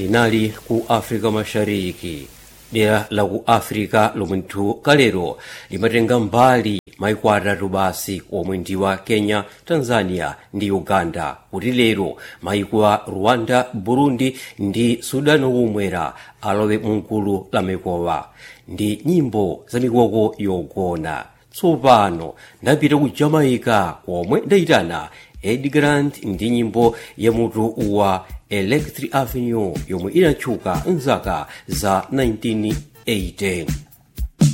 linali ku africa mashariki dera la ku africa lomwe nthu kalero limatenga mbali maiko atatu basi omwe ndi wa kenya tanzania ndi uganda kuti lero maiko a rwanda burundi ndi sudan kumwera alowe mgulu la maikowa ndi nyimbo za mikoko yogona tsopano ndapita ku jamaica komwe ndayitana ed grant ndi nyimbo ya mutu wa electric avenue yomwe inatchuka mzaka za 1980